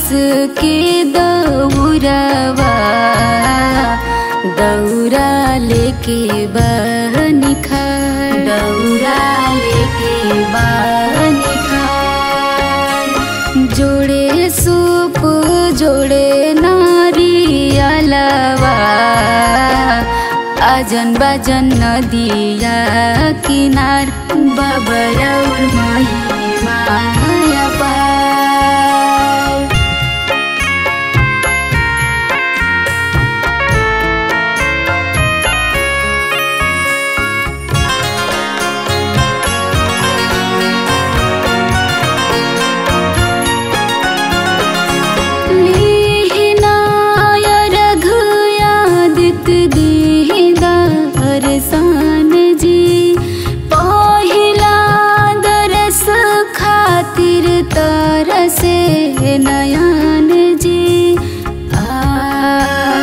बस के दौरवा दौरा लेके बहनी खा दौरा लेके बहनी खा जोड़े सूप जोड़े नारियलवा अजन बजन नदिया किनार बबरौर महिमा पार लीनाय रघुयादित दीदार सान जी पहिला दरस खातिर तरसे नयन जी आ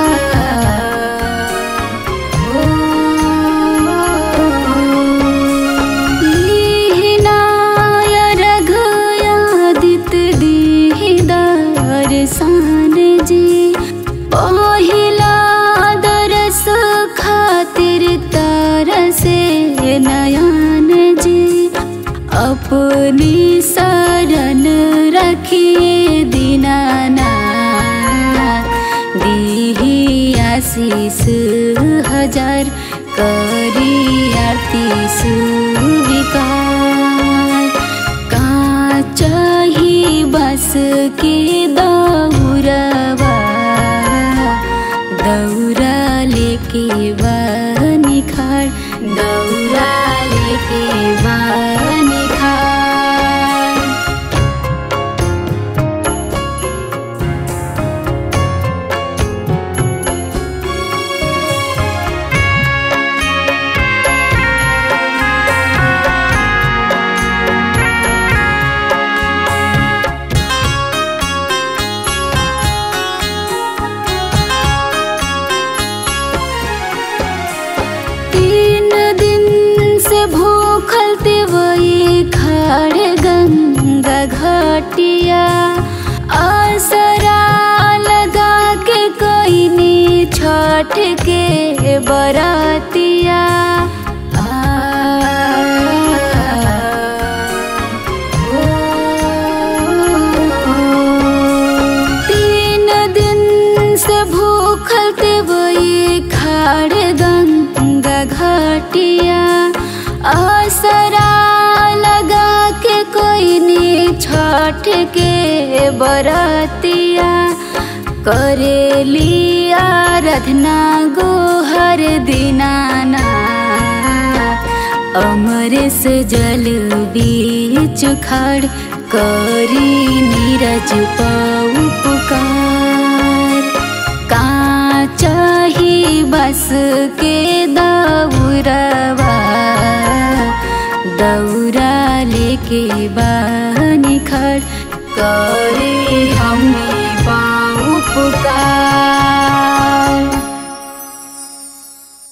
लीनाय रघुयादित दीदार सान जी पहिला दरस खातिर तरसे नयन जी अपनी शरण रखिए दीनाना दीही आशीष हजार करी आरती सुविकार का चाही बस के दौरवा दौरा लेके बनी खाड़ दौरा लेके बनी खाड़ तीन दिन से भूखल ते वही खड़े गंगा घाटिया आसरा लगा के कोई नी छठ के बरातिया आ, तीन दिन से भूखल ते वही खाड़ गंगा घाटिया आसरा लगा के कोई नी छठ के बरातिया करेली आराधना गोहर दीनाना अमरेश जल बीच खाड़ करी नीरज पाऊ पुकार का चाही बस के दौरवा दौरा लेके बनी खड़ करे